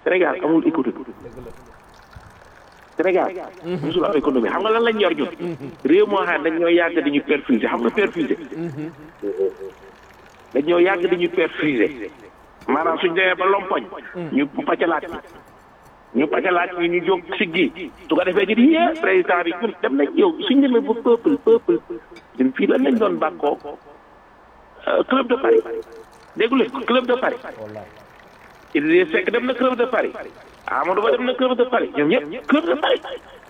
Sénégal amul économie Sénégal musul am économie xam nga lan lañ yor ñun réew moo xam dañ ñoo yàgg dañuy perfuser xam nga perfuser dañ ñoo yàgg dañuy perfuser maanaam suñ demee ba lompoñ ñu pàccalaat ñu pàccalaat ñu ñu jóg siggi su ko defee ñu di yee président bi ñun dem nañ yow suñ demee ba peuple peuple ñun fii lan lañ doon bàkkoo club de Paris déggu leen ko club de Paris Idrissa Seck dem na club de Paris Amadou Ba dem na club de Paris ñoom ñëpp club de Paris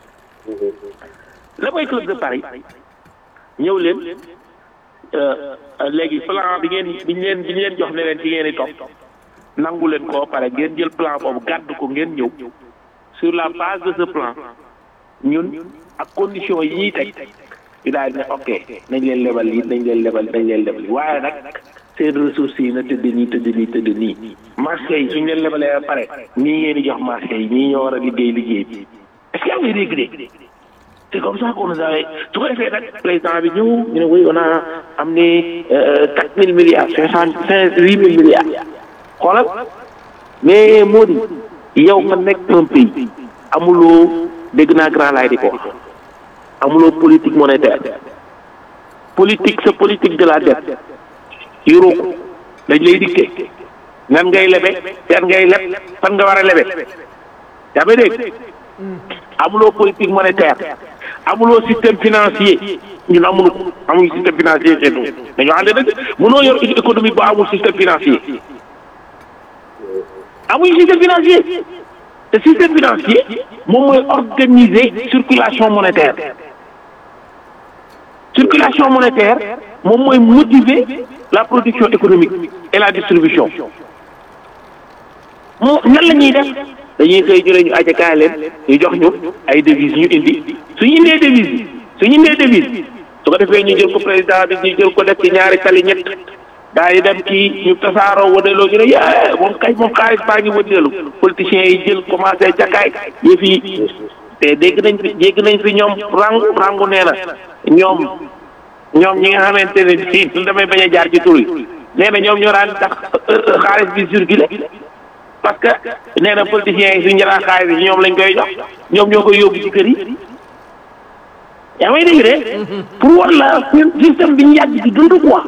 la mooy club de Paris ñëw leen léegi plan bi ngeen bi ñu leen bi ñu leen jox ne leen ci ngeen di topp nangu leen koo pare ngeen jël plan boobu gàdd ko ngeen ñëw sur la base de ce plan ñun ak condition yi ñuy teg ñu daal ne ok nañ leen lebal lii nañ leen lebal nañ leen lebal lii waaye nag seen ressources yi na tëdd nii tëdd nii tëdd nii marché yi suñ leen lebalee ba pare nii ngeen di jox marché yi nii ñoo war a liggéey liggéey bi est-ce que yaa ngi dégg de c'est comme ça qu'on nous avait su ko defee nag président bi ñëw ñu ne oui on a amené quatre mille milliards cinq cent cinq huit mille milliards xoolal mais moo di yow nga nekk un pays amuloo dégg naa grand laay di ko wax amuloo politique monétaire politique sa politique de la dette yoroo ko dañ lay dicté nan ngay lebe yan ngay leb fan nga war a lebe yaa ngi dégg amuloo politique monétaire amuloo système financier ñun amuñu ko amuñu système financier chez nous dañoo ànd dëgg mënoo yor économie bu amul système financier amuñu système financier te système financier moom mooy organiser circulation monétaire circulation monétaire moom mooy motiver la production économique et la distribution moo nan la ñuy def dañuy xëy ñu ne ñu ajakaay leen ñu jox ñu ay devises ñu indi suñu indee devise yi suñu indee devise su ko defee ñu jël ko président bi ñu jël ko def ci ñaari tali ñett daa yi dem ci ñu tasaaroo wëndeeloo ñu ne yee moom kay moom xaalis baa ngi wëndeelu politiciens yi jël commencé jakaay yëf yi te dégg nañ fi dégg nañ fi ñoom rangu rangu nee na ñoom ñoom ñi nga xamante ne fii su damay bañ a jaar ci tur yi nee na ñoom ñoo daan tax xaalis bi circulé parce que nee na politiciens yi suñu jëlaat xaalis bi ñoom lañ koy jox ñoom ñoo koy yóbbu ci kër yi yaa may dégg de pour war la système bi ñu yàgg ci dund quoi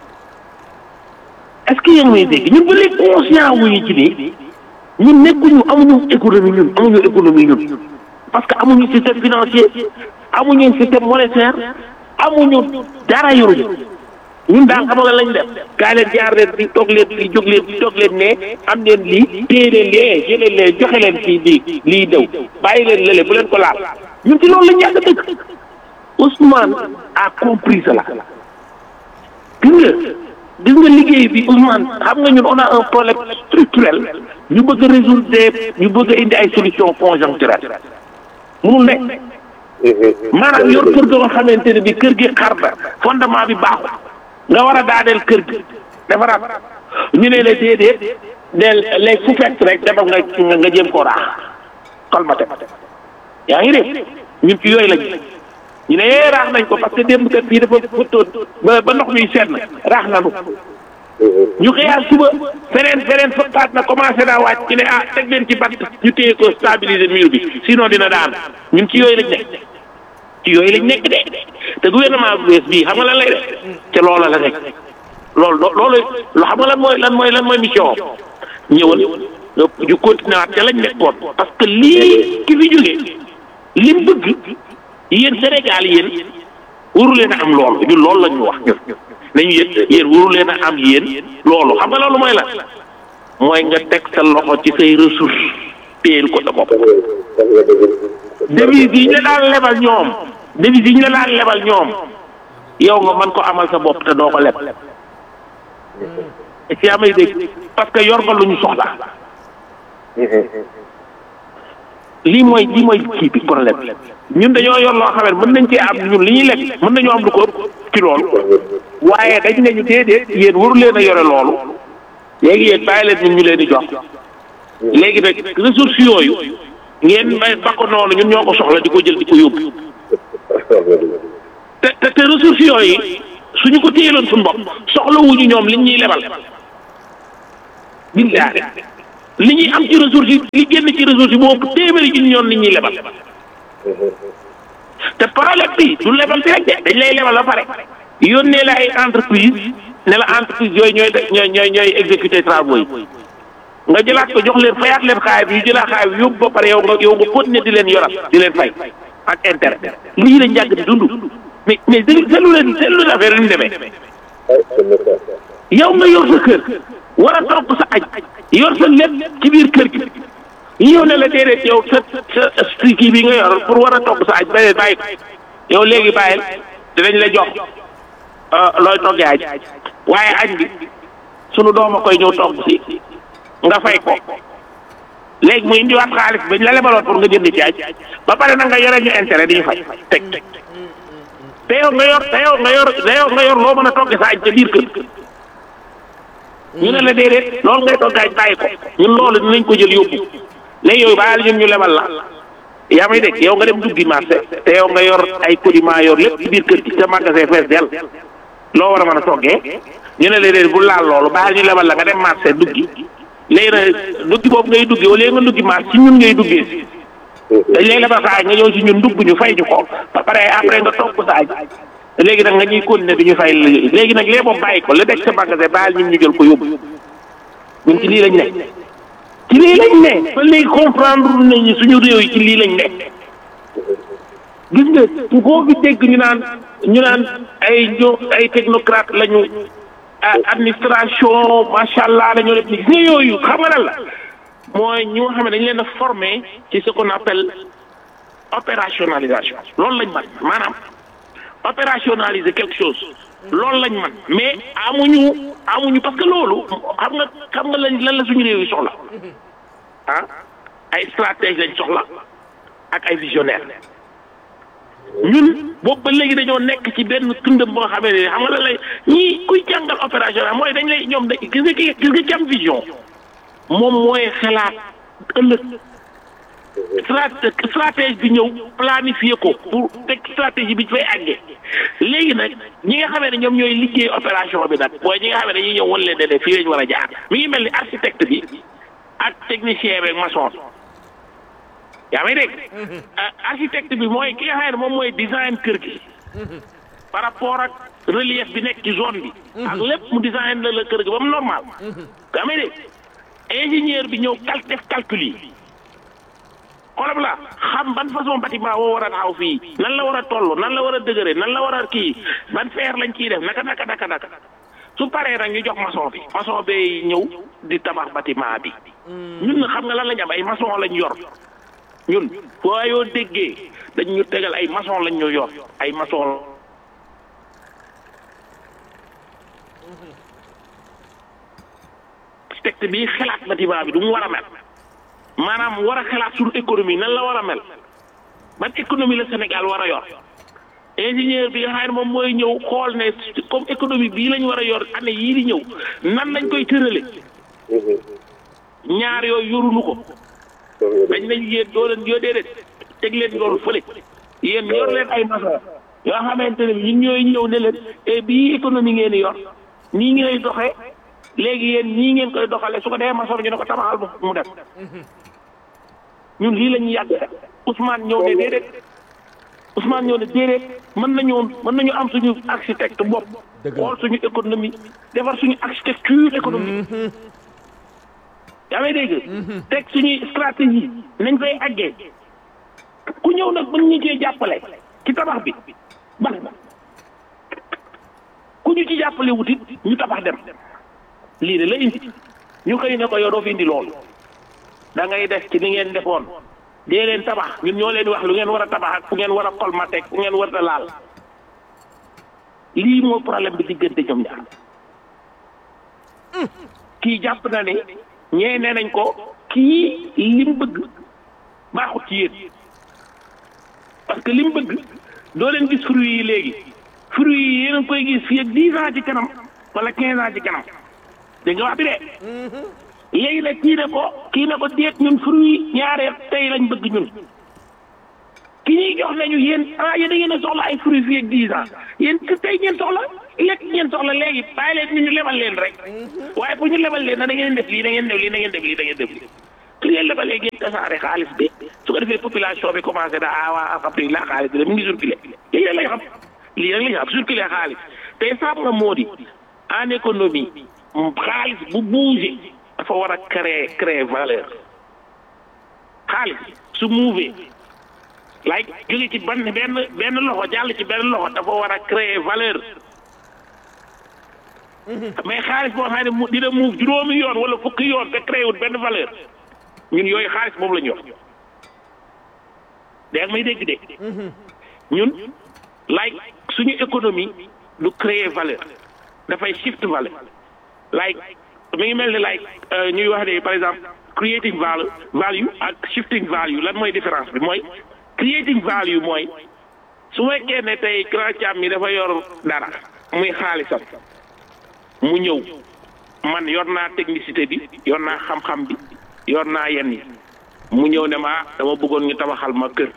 est-ce que yéen may dégg ñun ba léegi conscient wuñu ci nii ñun nekkuñu amuñu économie ñun amuñu économie ñun parce que amuñu système financier amuñu système monétaire amuñu dara yoruñu ñun daal xam nga lañ def gaa leen jaar leen di toog leen di jóg leen di toog leen ne am leen lii téye leen lee jëlee leen joxe leen fii lii lii dew bàyyi leen lële bu leen ko laal ñun ci loolu lañ yàgg dëkk Ousmane a compris cela gis nga gis nga liggéey bi Ousmane xam nga ñun on a un problème structurel ñu bëgg a résoudre des ñu bëgg a indi ay solutions conjoncturelles munul nekk maanaam yor kër ga nga xamante ne bi kër gi xar na fondement bi baaxul nga war a daaneel kër gi defaraat ñu ne la déedéet del léegi fu fekk rek demal nga nga jéem koo raax kolmate yaa ngi dégg ñun ci yooyu lañ ñu ne yee raax nañ ko parce que démb kat fii dafa fëttoon ba ba ndox mi seet na raax nanu ñu xëyaat suba feneen feneen fëkkaat na commencé naa wàcc ci ne ah teg leen ci bant ñu téye ko stabiliser mur bi sinon dina daan ñun ci yooyu lañ nekk ci yooyu lañ nekk de te gouvernement bu bees bii xam nga lan lay def ca loola la nekk loolu loolu loo xam nga lan mooy lan mooy lan mooy mission ñëwal ñu continuer waat ca lañ nekkoon parce que lii ki fi jógee lim bëgg yéen Sénégal yéen waru leen a am loolu ñun loolu la ñu wax ñun nañu yéen yéen waru leen a am yéen loolu xam nga loolu mooy la mooy nga teg sa loxo ci say ressource téyel ko sa bopp devise yi ñu la daan lebal ñoom devise yi ñu la daan lebal ñoom yow nga mën ko amal sa bopp te doo ko leb si amay dégg parce que yor nga lu ñu soxla lii mooy lii mooy kii bi problème ñun dañoo yor loo xam ne mën nañ cee am ñun li ñuy lekk mën nañoo am lu ko ëpp ci loolu waaye dañ ne ñu déedéet yéen waru leen a yore loolu léegi yéen bàyyi leen ñun ñu leen di jox léegi nag ressources yooyu ngeen may bakko noonu ñun ñoo ko soxla di ko jël di ko yóbbu te te te ressources yooyu suñu ko téyeloon suñu bopp soxla wuñu ñoom liñ ñuy lebal billaahi li ñuy am ci ressources yi li génn ci ressources yi moo ëpp téeméeri junni yoon nit ñuy lebal te problème bi du lebal bi rek de dañ lay lebal ba pare yónnee la ay entreprise ne la entreprise yooyu ñooy ñooy ñooy ñooy exécuter travaux yi nga jëlaat ko jox leen fayaat leen xaay bi yu jëlaat xaay bi yóbbu ba pare yow nga yow nga continuer di leen yoral di leen fay ak intérêt lii lañ yàgg di dund mais mais dégg seetlu leen seetlu leen affaire yi ñu demee yow nga yor sa kër war a togg sa aj yor sa lépp ci biir kër gi yow ne la déedéet yow sa sa kii bi nga yor pour war a togg sa aj bàyyi bàyyi ko yow léegi bàyyil dinañ la jox looy toggee aj waaye añ bi sunu doom a koy ñëw togg si nga fay ko léegi mu indiwaat xaalis bañ la lebaloon pour nga jënd ci aj ba pare nag nga yore ñu intérêt di ñu fay teg te yow nga yor te yow nga yor te yow nga yor loo mën a togge sa aj ca biir kër ñu ne la déedéet loolu ngay togg aj bàyyi ko ñun loolu dinañ ko jël yóbbu léegi yooyu bàyyil ñun ñu lebal la yaa may dégg yow nga dem duggi marché te yow nga yor ay codiment yor lépp ci biir kër gi ca magasin fees del loo war a mën a toggee ñu ne la déedéet bu laal loolu bàyyil ñu lebal la nga dem marché duggi léegi nag duggi boobu ngay duggi wala nga duggi marché ci ñun ngay duggee si dañ lay lebal sa aj nga ñëw si ñun dugg ñu fay ñu ko ba pare après nga togg sa aj léegi nag nga ñuy continuer di ñu fay léegi nag lee boobu bàyyi ko la nekk sa magasin bàyyil ñun ñu jël ko yóbbu ñun ci lii lañ ne ci lii lañ ne ba léegi comprendre nañu suñu réew yi ci lii lañ ne gis nga koo fi dégg ñu naan ñu naan ay ñoo ay technocrate lañu administration macha allah la ñoo def ni gis nga yooyu xam nga lan la mooy ñi nga xam ne dañ leen a formé ci ce qu'on appelle opérationnalisation loolu lañ man maanaam opérationnaliser quelque chose loolu lañ man mais amuñu amuñu parce que loolu xam nga xam nga lañ lan la suñu réew yi soxla ah ay stratège lañ soxla ak ay visionnaire ñun boobu ba léegi dañoo nekk ci benn tundam boo xamee ne xam nga lan lay ñii kuy jàngal opérationnel mooy dañ lay ñoom dañ gis nga ki gis nga ki am vision moom mooy xalaat ëllëg stratège bi ñëw planifier ko pour teg stratégie bi fay àggee léegi nag ñi nga xamee ne ñoom ñooy liggéey opération bi nag mooy ñi nga xamee ne dañuy ñëw wan leen ne fii lañ war a jaar mi ngi mel ni architecte bi ak technicien bi ak maçon yaa may dégg architecte bi mooy ki nga xam ne moom mooy design kër gi par rapport ak relief bi nekk ci zone bi ak lépp mu design la la kër gi ba mu normal yaa may dégg ingénieur bi ñëw cal def calcul yi xoolal la xam ban façon bâtiment woo war a taxaw fii nan la war a toll nan la war a dëgëre nan la war a kii ban feer lañ ciy def naka naka naka naka su paree nag ñu jox maçon bi maçon bay ñëw di tabax bâtiment bi ñun xam nga lan lañ am ay maçon lañ yor ñun foo yoo déggee dañ ñu tegal ay maçon lañ ñu yor ay maçon architecte bi xalaat bâtiment bi du mu war a mel maanaam war a xalaat suñu économie nan la war a mel ban économie la Sénégal war a yor ingénieur bi nga xam ne moom mooy ñëw xool ne comme économie bii lañ war a yor année yii di ñëw nan lañ koy tërale ñaar yooyu yorunu ko dañ nañ yéen doo leen yoo déedéet teg leen loolu fële yéen yor leen ay maçon yoo xamante ne ñun ñooy ñëw ne leen e bii économie ngeen di yor nii ngay doxee léegi yéen nii ngeen koy doxalee su ko defee maçon ñu ne ko tabaxal mu dem ñun lii la ñuy yàgg def Ousmane ñëw ne déedéet Ousmane ñëw ne déedéet mën nañu mën nañu am suñu architecte bopp xool suñu économie defar suñu architecture économique yaa may dégg teg suñuy stratégie nañ fay àggee ku ñëw nag mën ñu cee jàppale ci tabax bi baax na ku ñu ci jàppale wutit ñu tabax dem lii de la indi ñu xëy ne ko yow doo fi indi loolu da ngay def ci ni ngeen defoon dee leen tabax ñun ñoo leen wax lu ngeen war a tabax ak fu ngeen war a colmater fu ngeen war a laal lii moo problème bi diggante ñoom ñaar kii jàpp na ne ñee nee nañ ko kii lim bëgg baaxut ci yéen parce que lim bëgg doo leen gis fruits yi léegi fruits yi yéen a koy gis fii ak dix ans ci kanam wala quinze ans ci kanam dégg nga wax bi de léegi nag kii ne ko kii ne ko déet ñun fruits ñaareel tey lañ bëgg ñun ki ñuy jox nañu yéen ah yéen da ngeen a soxla ay fruits fii ak dix ans yéen tey ngeen soxla lekk ngeen soxla léegi bàyyi leen ñu ñu lebal leen rek waaye pour ñu lebal leen na da ngeen def lii da ngeen def lii da ngeen def lii da ngeen def lii su ngeen lebalee ngeen tasaare xaalis bi su ko defee population bi commencé da ah waa alhamdulilah xaalis bi de mu ngi circulé lii rek lañ xam lii rek lañ xam circulé xaalis te saab nga moo di en économie xaalis bu bougé dafa war a créer créer valeur xaalis su mouvé like jóge ci ban benn benn loxo jàll ci benn loxo dafa war a créer valeur mais xaalis boo xam ne mu dina move juróomi yoon wala fukki yoon te créé wut benn valeur ñun yooyu xaalis boobu la ñu wax dégg may dégg de ñun like suñu économie du créer valeur dafay shift valeur like mi ngi mel ni like ñuy wax ne par exemple creating value value ak shifting value lan mooy différence bi mooy creating value mooy su fekkee ne tey grand cam mi dafa yor dara muy xaalisam mu ñëw man yor naa technicité bi yor naa xam-xam bi yor naa yenn yi mu ñëw ne ma dama bëggoon ñu tabaxal ma kër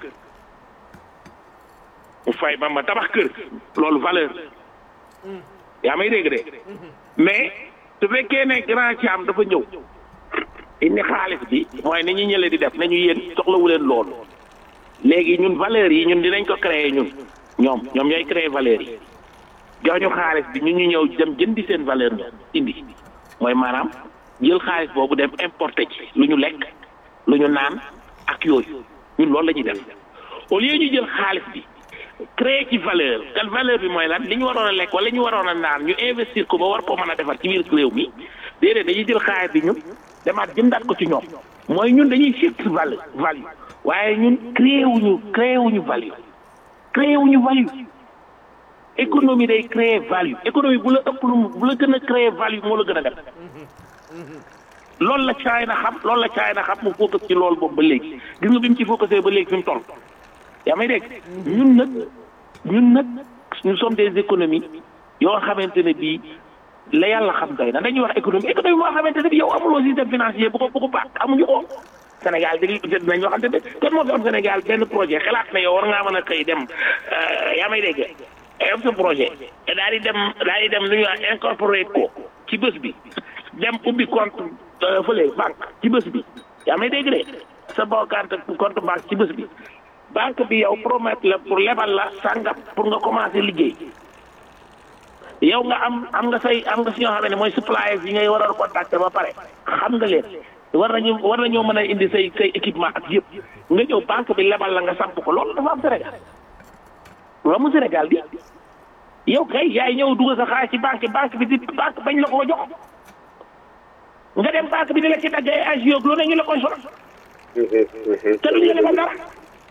mu fay ma ma tabax kër loolu valeur yaa may dégg de mais su fekkee ne grand cam dafa ñëw indi xaalis bi mooy ni ñu ñële di def nañu yéen soxlawu leen loolu léegi ñun valeurs yi ñun dinañ ko créer ñun ñoom ñoom ñooy créer valeurs yi jox ñu xaalis bi ñun ñu ñëw dem jëndi seen valeur ñoom indi mooy maanaam jël xaalis boobu dem importer ci lu ñu lekk lu ñu naan ak yooyu ñun loolu la ñuy def au lieu ñu jël xaalis bi créer ci valeur kan valeur bi mooy lan li ñu waroon a lekk wala li ñu waroon a naan ñu investir ko ba war koo mën a defar ci biir réew mi déedéet dañuy jël xaalis bi ñun demaat jëndaat ko ci ñoom mooy ñun dañuy shift value value waaye ñun créé wuñu créé wuñu value créé wuñu value économie day créer value économie bu la ëpp lu bu la gën a créer value moo la gën a def loolu la China xam loolu la China xam mu focus ci loolu boobu ba léegi gis nga bi mu ci focusé ba léegi fi mu toll yaa may dégg ñun nag ñun nag nous sommes des économies yoo xamante ne bii la yàlla xam doy na dañuy wax économie économie moo xamante ne bii yow amuloo système financier bu ko bu ko baax amuñu ko Sénégal di dinañ ñoo xamante ne kon moo fi am Sénégal benn projet xalaat na yow war ngaa mën a xëy dem yaa may dégg am sa projet daal di dem daal di dem lu ñuy wax incorporate ko ci bés bi dem ubbi compte fële banque ci bés bi yaa may dégg de sa boo compte compte banque ci bés bi banque bi yow promettre la pour lebal la sàngam pour nga commencer liggéey yow nga am am nga say am nga si ñoo xam ne mooy suppliers yi ngay war a contacter ba pare xam nga leen war nañu war nañoo mën a indi say say équipement ak yëpp nga ñëw banque bi lebal la nga samp ko loolu dafa am Sénégal loolu mu Sénégal bi yow kay yaay ñëw dugal sa xaalis ci banque banque bi di banque bañ la ko jox nga dem banque bi di la ci dagg ay agios lu ne ñu la koy soxla te du ñu lebal dara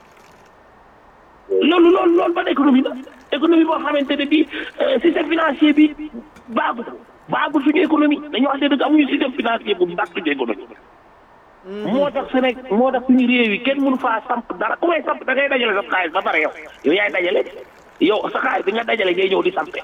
loolu loolu loolu ban économie la économie boo xamante ne bii système financier bi baagu baagul suñu économie dañu wax dëgg amuñu système financier bu baax suñu économie. moo tax Sénégal moo tax suñu réew yi kenn mënu faa samp dara ku may samp da ngay dajale sa xaalis ba pare yow yow yaay dajale yow sa xaalis bi nga dajale ngay ñëw di sampe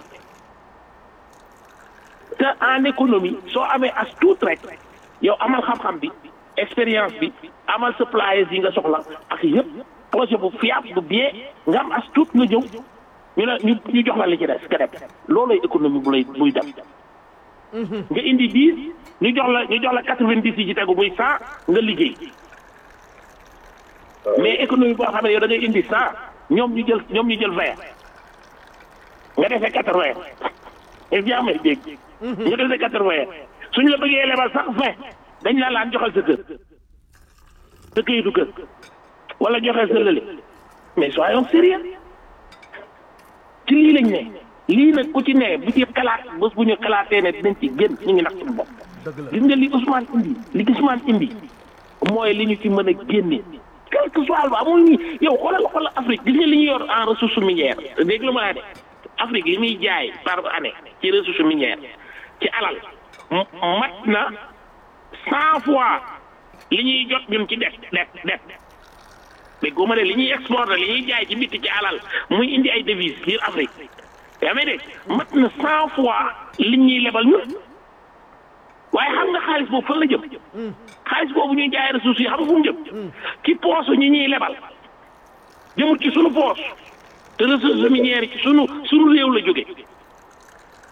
te en économie soo amee as tuut rek yow amal xam-xam bi expérience bi amal suppliers yi nga soxla ak yëpp projet bu fiable bu bien nga am as tuut nga ñëw ñu ne ñu ñu jox la li ci des nga dem loolooy économie bu lay buy dem. nga indi dix ñu jox la ñu jox la quatre-vingt-dix yi ci tegu muy cent nga liggéey mais économie boo xam ne yow da ngay indi cent ñoom ñu jël ñoom ñu jël vingt nga defee quatre-vingt et bien may dégg nga defee quatre-vingt suñu la bëggee lebal sax vingt dañ la laan joxal sa kër sa këyitu kër wala joxeel sa lële mais soyons sérieux ci lii lañ ne lii nag ku ci ne bu ci xalaat bés bu ñu xalaatee ne dinañ ci génn ñu ngi nax suñu bopp gis nga li Ousmane indi li Ousmane indi mooy li ñu ci mën a génne quel que soit ba amul ñi yow xoolal xoolal Afrique gis nga li ñu yor en ressource minière dégg lu ma laa de Afrique li muy jaay par année ci ressource minière ci alal mat na cent fois li ñuy jot ñun ci det det det mais góoma ne li ñuy exporté li ñuy jaay ci bitti ci alal muy indi ay devises biir Afrique yaa may dégg mat na cent fois li ñuy lebal ñun waaye xam nga xaalis boobu fan la jëm xaalis boobu ñuy jaay ressources yi xam nga fu mu jëm ci poosu ñi ñuy lebal jëmut ci sunu poos te ressources minières yi ci sunu sunu réew la jóge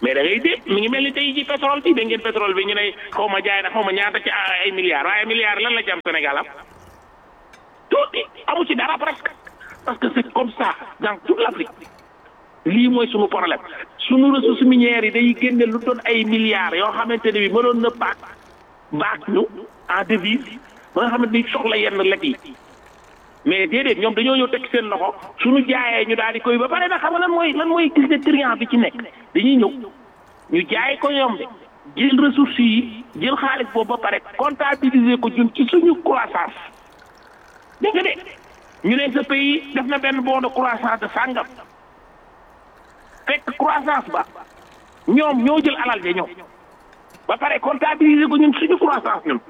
mais da ngay dégg mi ngi mel ni tey ji pétrole bi da ngeen pétrole bi ñu ne xaw ma jaay na xaw ma ñaata ci ay milliards waaye milliards lan la ci am Sénégal am tuuti amu ci dara presque parce que c'est comme ça dans toute l'Afrique lii mooy sunu problème sunu ressources minières yi day génne lu doon ay milliards yoo xamante ne bi mënoon na baak baak ñu en devise ba nga xamante ni soxla yenn lekk yi mais déedéet ñoom dañoo ñëw teg seen loxo suñu jaayee ñu daal di koy ba pare nag xam nga lan mooy lan mooy gis ne triant bi ci nekk dañuy ñëw ñu jaay ko ñoom de jël ressources yi jël xaalis boobu ba pare comptabiliser ko ñun ci suñu croissance dégg nga de ñu ne ce pays def na benn bon de croissance de sàngam fekk croissance ba ñoom ñoo jël alal de ñoom ba pare comptabiliser ko ñun suñu croissance ñun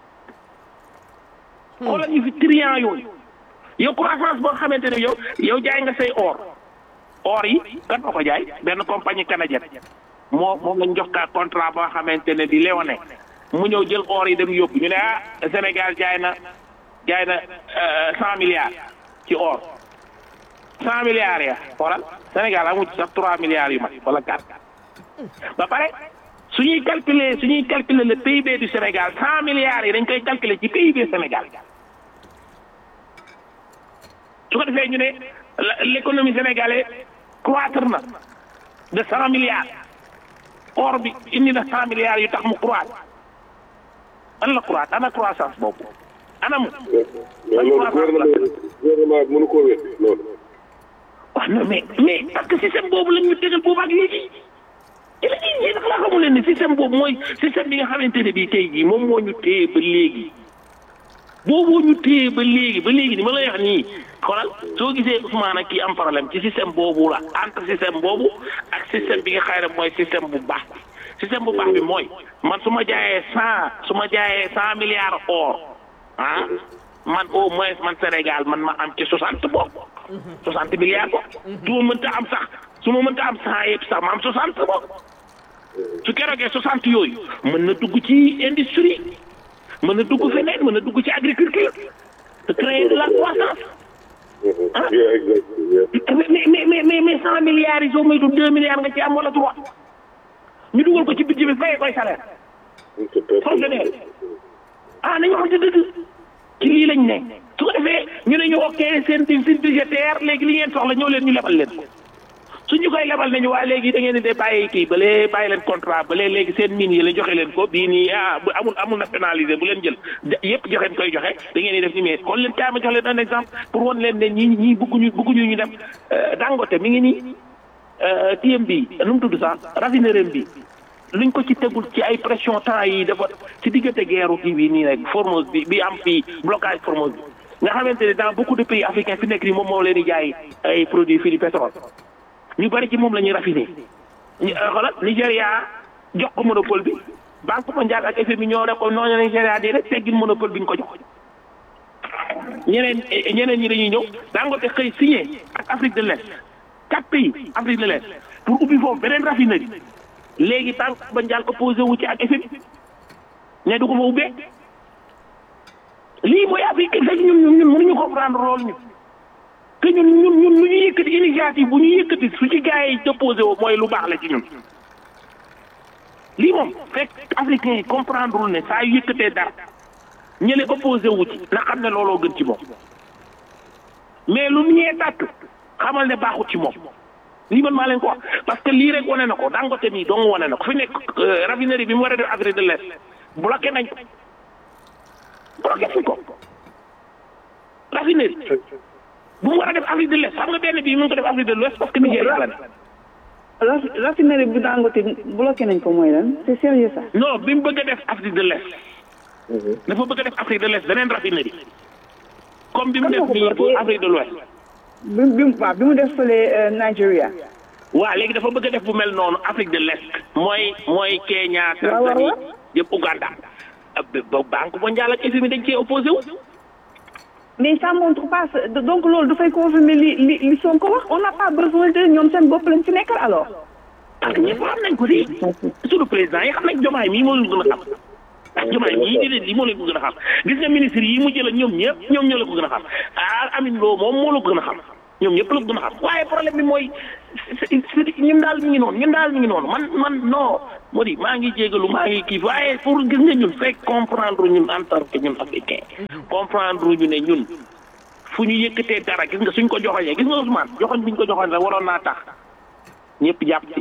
xoolal ñu fi triant yooyu yow croissance boo xamante ne yow yow jaay nga say or or yi kan moo ko jaay benn compagnie canadienne moo moom lañ jox ka contrat boo xamante ne di Léonin mu ñëw jël or yi dem yóbbu ñu ne ah Sénégal jaay na jaay na cent milliards ci or cent milliards ya xoolal Sénégal amu ci sax trois milliards yu mag wala quatre ba pare suñuy calculer suñuy calculer le PIB du Sénégal cent milliards yi dañ koy calculer ci PIB Sénégal su ko defee ñu ne l'économie sénégalaise croître na de cent milliards or bi indi na cent milliards yu tax mu croître an la croître ana croissance boobu ana mu. loolu gouvernement gouvernement bi mënu koo wér loolu. waaw non mais mais parce que système boobu lañ ñu tegal boobu ak léegi te la ñuy nag laa xamu leen ne système boobu mooy système bi nga xamante ne bii tey jii moom moo ñu téye ba léegi. boobu ñu téye ba léegi ba léegi ni ma lay wax nii xoolal soo gisee Ousmane ak kii am problème ci système boobu la entre système boobu ak système bi nga xëy na mooy système bu baax bi système bu baax bi mooy man su ma jaayee cent su ma jaayee cent milliards or ah man au moins man Sénégal man ma am ci soixante boobu soixante milliards ko su ma mënta am sax su ma mënta am cent yëpp sax ma am soixante boobu su keroogee soixante yooyu mën na dugg ci industrie mën na dugg feneen mën na dugg ci agriculture de créer de la croissance ah mais mais mais mais mais cent milliards yi soo moytu deux milliards nga ci am wala trois ñu dugal ko ci budget bi fayee koy salaire fonctionnaire ah nañu xam ci dëgg ci lii lañ ne su ko defee ñu ne ñu ok seen seen budgétaire léegi li ngeen soxla ñëw leen ñu lebal leen ko suñu koy lebal nañu waa léegi da ngeen di de bàyyi kii balee bàyyi leen contrat balee léegi seen mine yi la joxe leen ko bii nii ah bu amul amul nationalisé bu leen jël yëpp joxeen koy joxe da ngeen di def ni mais kon leen kaay ma jox leen un exemple pour won leen ne ñii ñii bëgguñu bëgguñu ñu dem Dangote mi ngi nii tiem bi nu mu tudd sax raffinerie bi luñ ko ci tegul ci ay pression temps yi dafa ci diggante guerre kii bi nii rek Formose bi bi am fii blocage Formose bi nga xamante ne dans beaucoup de pays africains fi nekk nii moom moo leen di jaay ay produits fii di pétrole ñu bari ci moom la ñuy raffiné ñu xoolal Nigéria jox ko monopole bi banque mondiale ak FMI ñoo ne ko noonu Nigéria di rek teggin monopole bi ñu ko jox ñeneen ñeneen ñi dañuy ñëw Dangote xëy signé ak Afrique de l'Est quatre pays Afrique de l'Est pour ubbi foofu beneen raffinerie léegi banque mondiale opposé wu ci ak FMI ne du ko fa ubbee lii mooy Afrique fekk ñun ñun ñun mënuñu comprendre loolu ñu que ñun ñun ñun lu ñu yëkkati initiative bu ñu yëkkati su ci gars yi déposé woo mooy lu baax la ci ñun lii moom fekk africain yi comprendre lul ne saa yu yëkkatee dara ñële opposé wu ci na xam ne looloo gën ci moom mais lu ñee tàkk xamal ne baaxut ci moom lii man maa leen ko wax parce que lii rek wane na ko Dangote mii dong wane na ko fi nekk raffinerie bi mu war a def Afrique de l'Est bloqué nañ ko bloqué nañ ko raffinerie bu mu war a def Afrique de l'Est xam nga benn bii mu ngi ko def Afrique de l'Ouest parce que Nigéria la ne. raffinerie bu Dangote bloqué nañ ko mooy lan c'est sérieux ça. non bi mu bëgg a def Afrique de l'Est. dafa bëgg a def Afrique de l'Est beneen raffinerie. comme bi mu def nii pour Afrique de l'Ouest. bi bi waaw bi mu def fële Nigeria. waaw léegi dafa bëgg a def bu mel noonu Afrique de l'Est. mooy mooy Kenya. waaw waaw Tanzanie yëpp Ouganda. ba banque mondiale ak FMI dañ cee opposé wu. mais ça montre pas donc loolu dafay confirmer li li li Sonko wax on n'a pas besoin de ñoom seen bopp lañ ci nekkal alors. parce que ñëpp xam nañ ko si. suñu président yi xam nañ jomaay mii moo leen gën a xam. ndax jomaay mii di leen lii moo leen ko gën a xam gis nga ministre yi mu jël ñoom ñëpp ñoom ñoo la ko gën a xam ah Amine Lo moom moo la ko gën a xam ñoom ñëpp la gën a xam waaye problème bi mooy ñun daal mi ngi noonu ñun daal mi ngi noonu man man non moo di maa ngi jégalu maa ngi kii waaye pour gis nga ñun fekk comprendre ñun en tant que ñun africain comprendre ñu ne ñun fu ñu yëkkatee dara gis nga suñ ko joxoñee gis nga Ousmane joxoñ bi ñu ko joxoñ rek waroon naa tax ñëpp jàpp ci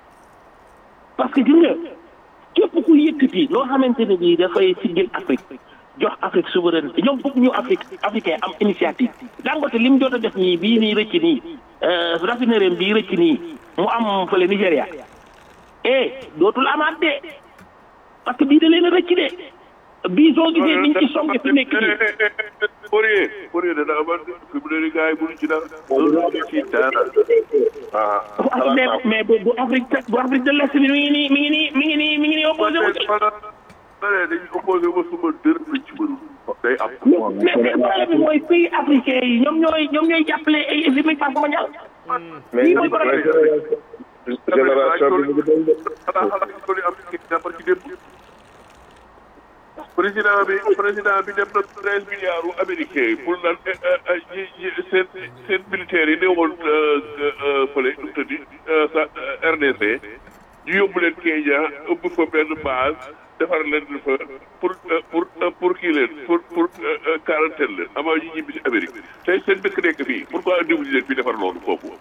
parce que gis nga képp ku yëkkati loo xamante ne bii dafay siggil Afrique jox Afrique souveraineté ñoom bëgg ñu Afrique africain am initiative Dangote li mu jot a def nii bii nii rëcc nii raffinerie bii rëcc nii mu am fële Nigéria eh dootul amaat de parce que bii da leen a rëcc de bii soo gisee niñ ci songe fi nekk nii Poirier Poirier dana amal fi mu ne nii gars yi mënuñ ci dara mënuñ ci dara ah mais mais bu bu Afrique bu Afrique de l'Est bi mi ngi nii mi ngi nii mi ngi nii mi ngi nii opposé wu ci ma ne dañuy opposé ba suba dërëm lañ ci mënul day am mais mais problème bi mooy pays africain yi ñoom ñooy ñoom ñooy jàppale ay économie par mondial mais lii mooy problème génération bi mu ngi doon de xanaa xanaa ko li am jàppal ci démb président bi président bi dem na treize milliards u américain yi pour naan seen seen militaires yi néewoon fële nu mu tëddi sa RDC ñu yóbbu leen Kenya ëpp fa benn base defar leen fa pour pour pour kii leen pour pour quarantaine leen avant ñu ñibbi si Amérique tey seen dëkk nekk fii pourquoi indiwuñu leen fii defar loolu foofu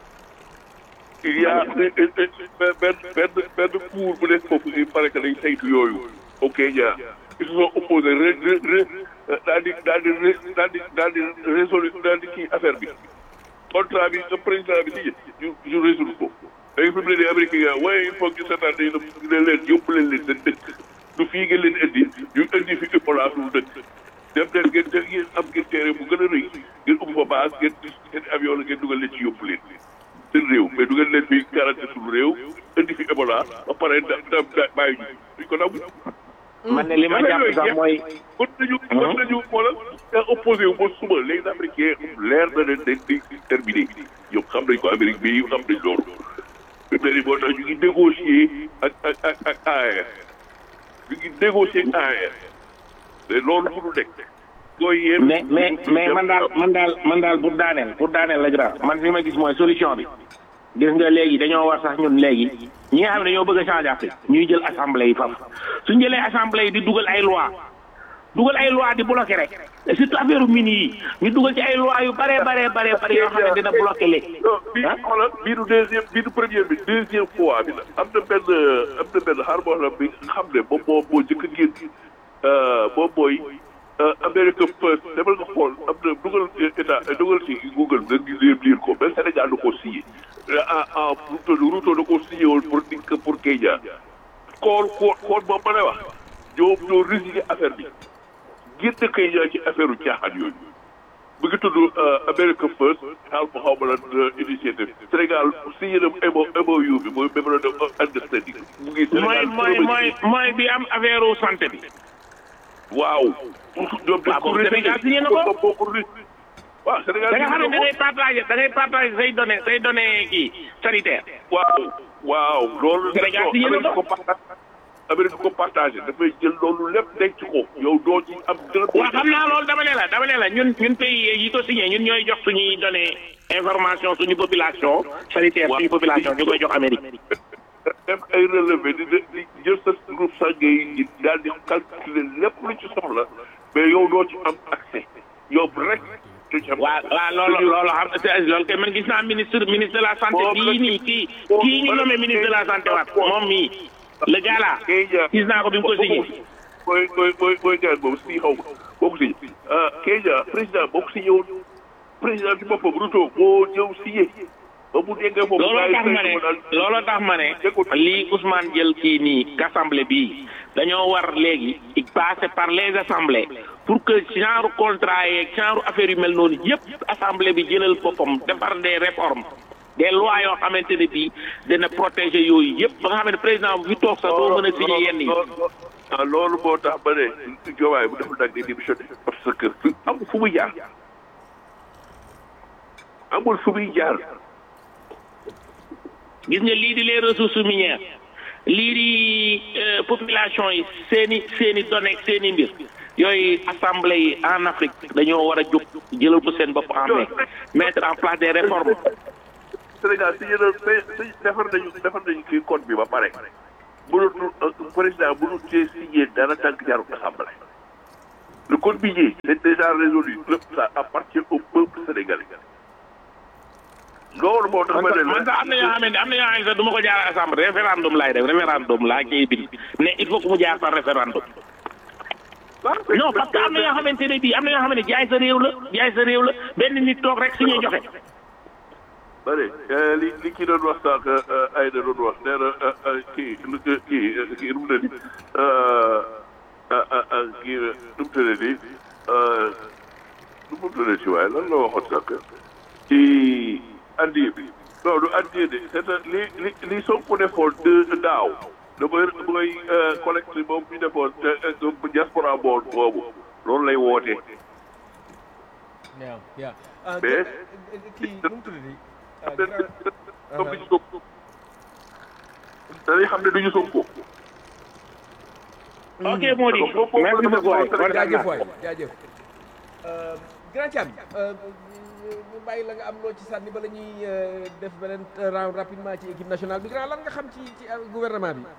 il y a benn benn benn cour bu nekk foofu il paraît que dañ saytu yooyu au Kenya ils se sont opposés re re re daal di daal di daal di daal di résolu daal di kii affaire bi contrat bi président bi signé ñu ñu résoudre ko léegi fi mu ne nii américain yi waaye il faut que seetaan dañu ne leen yóbbu leen leen seen dëkk du fii ngeen leen indi ñu indi fi Ebola suñu dëkk dem leen ngeen te ngeen am ngeen terrain bu gën a rëy ngeen ubbi fa base ngeen seen avion la ngeen dugal leen ci yóbbu leen seen réew mais du ngeen leen fi garanti suñu réew indi fi Ebola ba pare da da bàyyi ñu duñ ko nangu. man ne li ma jàpp sax mooy. mën nañu mën nañu xoolal nga opposé wu ba suba les Africains leer na leen dañ di terminé ñoom xam nañ ko Amérique bi xam nañ loolu. fi mu ne nii moo tax ñu ngi négocier ak ak ak ak AES ñu ngi négocier ak AES te loolu mënu nekk. gooy yéen mais mais mais man daal man daal man daal pour daaneel pour daaneel la grand man fi ma gis mooy solution bi gis nga léegi dañoo war sax ñun léegi ñi nga xam ne dañoo bëgg a changer Afrique ñuy jël assemblée yi faf suñ jëlee assemblée yi di dugal ay loi dugal ay loi di bloqué rek surtout affaire mini yi ñu dugal ci ay loi yu bare bare bare bare yoo xam ne dina bloqué léegi non bii xoolal bii du deuxième bii du première bi deuxième fois bi la am na benn am na benn xaar boo xam bi xam ne moom moo moo jëkk a génn moom mooy America First demal nga xool am na dugal état dugal ci Google nga gis leen lire ko même Sénégal da koo signé ah ah Ruto Ruto da koo signé woon pour pour Kenya kool kool kool moom ma lay wax ñoom ñoo résigné affaire bi génn Kenya ci affaire u caaxaan yooyu mu ngi tudd America First xaal ma xaw ma lan initiative Sénégal signé na MO MOU bi mooy memorandum of understanding mu ngi mooy Sénégal mooy mooy mooy bi am affaire u santé bi waaw ñoom dañ ko waaw Sénégal signé na ko boo ko waaw Sénégal da nga xam ne da signé na ko ngay partager da ngay partager say données say données kii sanitaire waaw waaw loolu Sénégal non, signé na Amérique ko. ko partage Amérique ko partagé dafay jël loolu lépp denc ko yow doo ci am dërëm waaw xam naa loolu dama ne la dama ne la ñun ñun pays yi ko signé ñun ñooy jox suñuy données information suñu population sanitaire suñu population ñu koy jox Amérique def ay relevé di di jël sa groupe sanguin yi daal di calculer lépp lu ci soxla mais yow doo ci am accès yow rek du ci am waaw waaw loolu loolu xam te loolu kay man gis naa ministre ministre de la santé bii nii kii kii ñu nommé ministre de la santé waat moom mii le gars là Kenya gis naa ko bi mu ko signé mooy mooy mooy mooy gaan boobu si xaw ma boo ko signé ah Kenya président boo ko signé woon président ci boppam Ruto moo ñëw signé ba mu déggee foofu looloo tax ma ne gars yi daal looloo tax ma ne lii Ousmane jël kii nii assemblée bii dañoo war léegi passer par les assemblées pour que genre contrat yeeg genre affaire yu mel noonu yëpp assemblée bi jëlal boppam defar des réformes des lois yoo xamante ne bii dina protéger yooyu yëpp ba nga xam ne président bu fi toog sax doo mën a signé yenn yi ah loolu moo tax ba ne Diomaye bu deful nag day démissionné parce que fi amul fu muy jaar amul fu muy jaar gis nga lii di les ressources minières lii di euh, population yi seen i seen i données seen i mbir yooyu assemblée yi en Afrique dañoo war a jóg jëlal ko seen bopp en main mettre en place des réformes Sénégal si yéen a si defar nañu defar nañu kii code bi ba pare mënatul président mënul cee signé dara tànk jarul assemblée le code minier c'est déjà résolu lépp ça appartient au peuple sénégalais loolu moo tax ma ne man sax am na yoo xamante am na yoo xamante sax du ma ko jaar assemblée référendum laay def référendum laa ciy bind mais il faut que mu jaar par référendum non parce que am na yoo xamante ne bii am na yoo xamante ne jaay sa réew la jaay sa réew la benn nit toog rek si ñuy joxe bëri li li kii doon wax sànq ay da doon wax nee na kii kii kii nu mu ne nii kii nu mu tëddee nii nu mu tëddee ci waaye lan la waxoon sànq ci addiye bi non du addiye de c'est li li li Sonko defoon de daaw damay damay collecte moom ñu defoon te diaspora bool boobu loolu lay woote. waaw waaw. mais kii nu mu tudd comme ni ñu Sonko dañuy xam ne du ñu Sonko. ok moo di merci beaucoup waay kontaan jaajëf naa waay jaajëf grand Thiam ñu bàyyi la nga am loo ci sànni ba la ñuy def beneen round rapidement ci équipe nationale bi grand lan nga xam ci ci gouvernement bi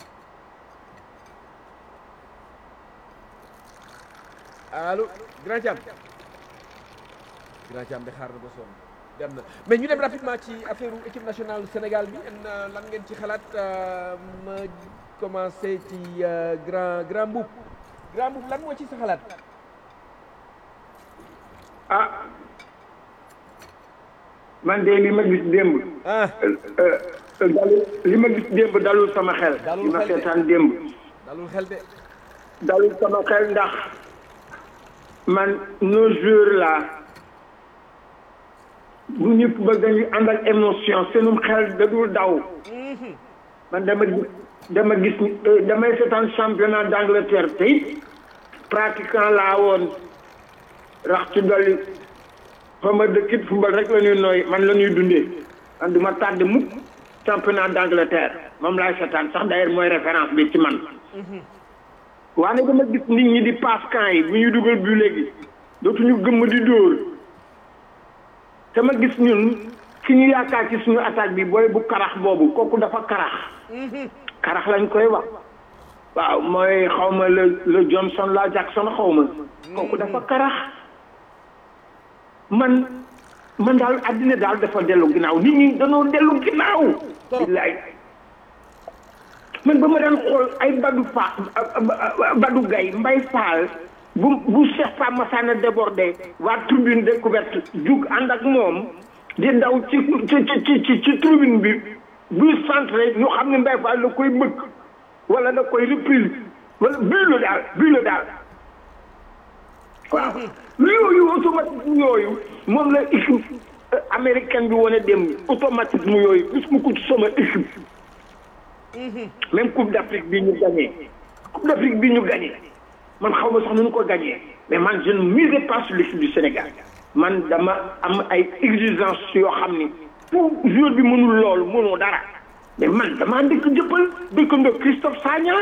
allo grand Thiam grand Thiam de xaar na ba sonn dem na mais ñu dem rapidement ci affaire équipe nationale Sénégal bi en lan ngeen ci xalaat ma commencé ci grand grand Mboup grand Mboup lan moo ci sa xalaat ah man de li ma gis démb ah dalu li ma gis démb dalul sama xel Dalul li ma xel de. seetaan démb dalul xel de dalul sama xel ndax man nos joueurs là bu ñu bëgg ñu ànd ak émotion seenum xel da dul daw man dama gis dama gis ni euh, damay seetaan championnat d'Angleterre te it pratiquant laa woon rax ci dolli fa ma dëkk it football rek la ñuy nooy man la ñuy dundee man du ma tàdd mukk championnat d'Angleterre moom laay seetaan sax d'ailleurs mooy référence bi ci man waaye dama gis nit ñi di passe camp yi bu ñuy dugal bu léegi dootuñu gëmm di dóor te ma gis ñun ki ñu yaakaar ci suñu attaque bi booy bu karax boobu kooku dafa karax karax lañ koy wax waaw mooy xawma le le Johnson la Jackson xawma kooku dafa karax man man daal àddina daal dafa dellu ginnaaw nit ñi dañoo dellu ginnaaw billaay man ba ma daan xool ay badu fa badu gay mbay faal bu bu Cheikh Pa Massana débordé waa tribune découverte jug ànd ak moom di daw ci ci ci ci ci tribune bi buy centré ñu xam ne mbay faal da koy bëgg wala da koy reprise wala bii la daal bii la daal waaw yooyu automatisme yooyu moom la équipe américaine bi wane dem automatisme yooyu puisque ku ci sama équipe même coupe d'Afrique bi ñu gagné coupe d'Afrique bi ñu gagné man xaw ma sax nu ñu ko gagné mais man je ne misais pas sur l'équipe du Sénégal man dama am ay exigences yoo xam ni pour joueur bi mënul loolu mënoo dara mais man damaa dëkk jëppal dëkkandoo Christophe Sagna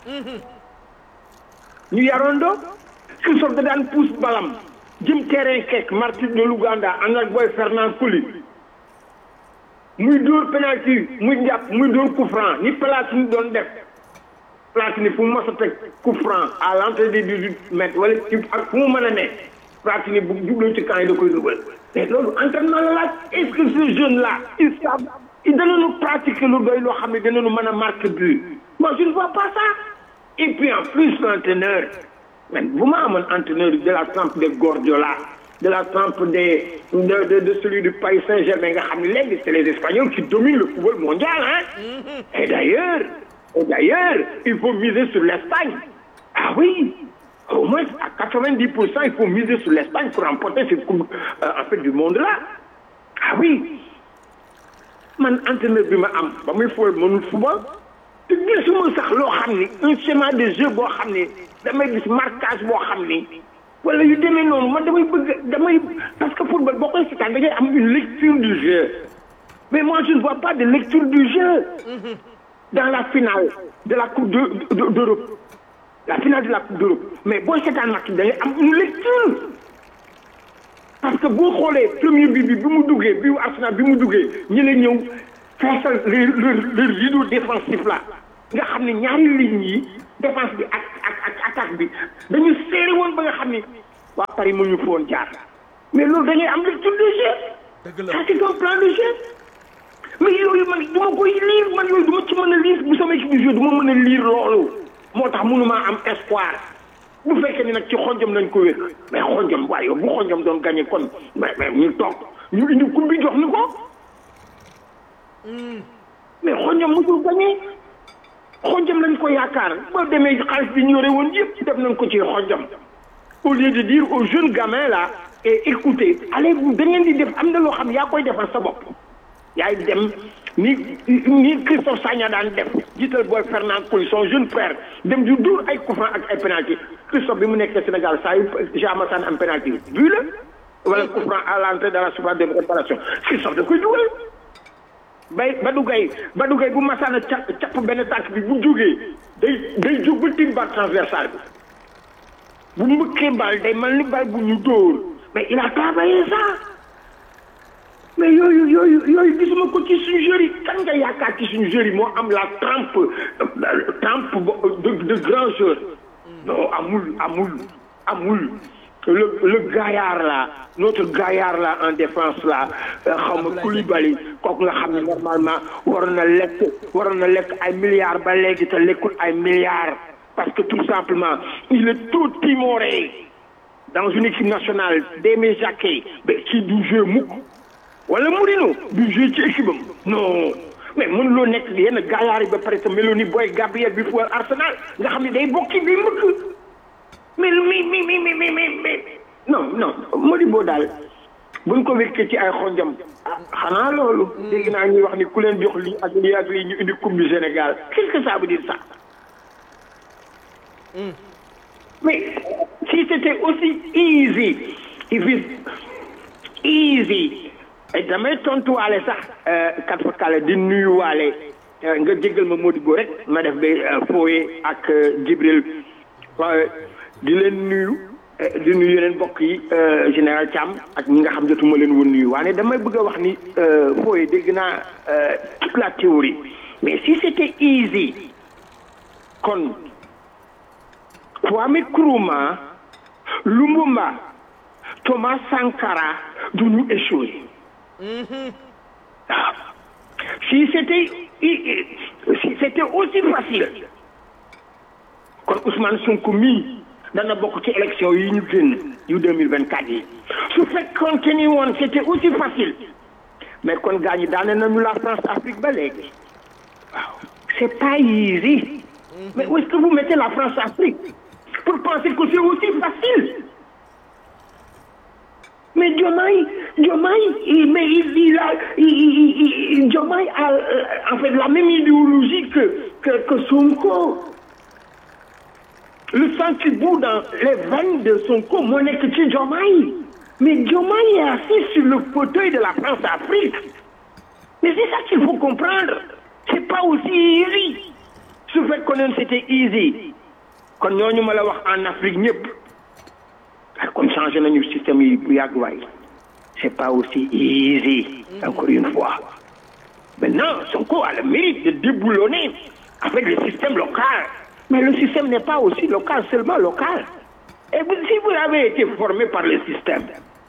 ñu yarandoo Christophe da daan pousse balam jëm terrain kekk Martin de Luganda ànd ak boy Fernand Coly muy dóor penalty muy jàpp muy dóor coup franc ni Platini doon def Platini fu mu mos a teg coup franc à l'entrée des dix-huit mètres wala ci ak fu mu mën a ne Platini bu jubloo ci camp yi da koy dugal mais loolu entraînement la laaj est-ce que ces jeunes là ils savent ils danañu pratiquer lu doy loo xam ne danañu mën a marquer but moi je ne vois pas ça et puis en plus l'entraîneur man bu ma amoon entraîneur de la trempe de Guardiola de la trempe des de, de de celui du Paris Saint-Germain nga xam ne léegi c'est les Espagnols qui dominent le football mondial hein et d'ailleurs et d'ailleurs il faut miser sur l'Espagne ah oui au moins à 90 pour cent il faut miser sur l'Espagne pour remporter cette coupe euh, en fait du monde là ah oui man entraîneur bi ma am ba muy football mënul football te gisuma sax loo xam ni un schéma de jeu boo xam ni damay gis marquage boo xam ni wala yu demee noonu man damay bëgg damay parce que football boo koy seetaan da ngay am une lecture du jeu mais moi je ne vois pas de lecture du jeu dans la finale de la coupe de de- d'Europe la finale de la coupe d'Europe mais boo seetaan match da ngay am une lecture parce que boo xoolee premier bi bi bi mu duggee bi Arsenal bi mu duggee ñi la ñëw feesal le le le rideau défensif là nga xam ne ñaari lignes yi défense bi ak ak ak attaque bi dañu serré woon ba nga xam ni waa Paris mu ñu foon jaar mais loolu da ngay am lecture de jeu dëgg la ça c'est un plan de jeu mais yooyu man du ma koy lire man yooyu du ma ci mën a lire bu sama équipe de jeu du ma mën a lire loolu moo tax mënumaa am espoir bu fekkee ni nag ci xonjom nañ ko wékk mais xonjom waaye yow bu xonjom doon gagné kon mais mais ñu toog ñu indi coupe bi jox ni ko mais xonjom musul gagné xonjom lañ ko yaakaar boo demee xaalis bi ñu yore woon yëpp def nañ ko ci xonjom au lieu de dire aux jeunes gamins là et écoutez allez vous da ngeen di def am na loo xam yaa koy defal sa bopp yaay dem ni ni Christophe Sagna daan def jiital booy Fernand Coly son jeune frère dem du dóor ay coup franc ak ay penalty Christophe bi mu nekkee Sénégal saa yu Jean Massane am penalty vu la wala coup franc à l'entrée de la surface de réparation Christophe da koy dugal bay Badou Gueye Badou Gueye bu Massane cap capp benn tànk bi bu jógee day day jóg ba tiim bal transversal bi bu mbëkkee bal day mel ni bal bu ñu dóor mais il a travaillé ça mais yooyu yooyu yooyu gisuma ko ci suñu jury kan nga yaakaar ci suñu jury moo am la trempe trempe de de grand joueur non amul amul amul le le gaillard là notre gaillard là en défense là xaw ma Koulibaly kooku nga xam ne normalement waroon na lekk waroon na lekk ay milliards ba léegi te lekkul ay milliards parce que tout simplement il est trop timoré dans une équipe nationale Démé Jacquet mais kii du jeu mukk wala Mourinho du joué ci équipe am non mais mënuloo nekk yenn gaayaar yi ba pare te meloo ni booy Gabriel bi fu Arsenal nga xam ne day bokki day mbëkk mais mi mi mi mi mi mi mi non non Modibo daal buñ ko wékkee ci ay xonjam ah xanaa loolu dégg naa ñuy wax ni ku leen jox lii ak lii ak lii ñu indi coupe du Sénégal qu'est-ce que ça veut dire ça mais si c'était aussi easy if it's easy damay tontuwaale sax kat fa kale di nuyuwaale nga jégal ma Modibo rek ma def ba fooye ak Jibril di leen nuyu di nuyu yeneen mbokk yi général Thiam ak ñi nga xam jotuma leen woon nuyu waane damay bëgg a wax ni fooye dégg naa toute la théorie mais si c'était easy kon Kwame Nkrumah Lumumba Thomas Sankara du ñu échoué waaw si c'était si c'était aussi facile kon Ousmane Sonko mii dana bokk ci élection yi ñu génn yu 2024 yi su fekkoon te ni woon c'était aussi facile mais kon gaa ñi daane nañu la France Afrique ba léegi waaw c'est pas easy mais où est-ce que vous mettez la France Afrique pour penser que c'est aussi facile mais Diomaye Diomaye mais il il a il Diomaye a en fait la même idéologie que que que Sonko le sang qui bout dans les veines de Sonko moo nekk ci Diomaye mais Diomaye est assis sur le fauteuil de la France-Afrique mais c'est ça qu'il faut comprendre c'est pas aussi easy su fekkoon c'était easy kon ñooñu ma la wax en Afrique ñëpp ah kon changé nañu système yi bu yàgg waay c'est pas aussi easy encore une fois maintenant Sonko a le mérite de déboulonner avec le système local mais le système n'est pas aussi local seulement local et vous, si vous avez été formé par le système